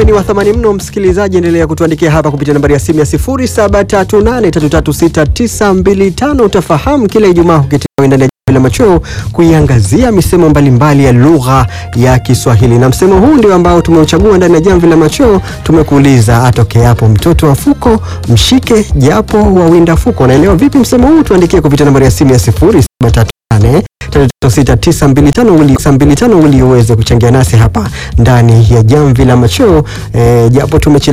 ni wa thamani mno, msikilizaji, endelea kutuandikia hapa kupitia nambari ya simu ya 0738336925. Utafahamu kila Ijumaa huketiwa ndani ya Jamvi la Machweo kuiangazia misemo mbalimbali ya lugha ya Kiswahili, na msemo huu ndio ambao tumeuchagua ndani ya Jamvi la Machweo. Tumekuuliza, atokeapo mtoto wa fuko mshike japo wawinda fuko. Unaelewa vipi msemo huu? Tuandikie kupitia nambari ya simu ya 0738 36925 ili uweze kuchangia nasi hapa ndani ya Jamvi la Machweo. E, japo tumechelewa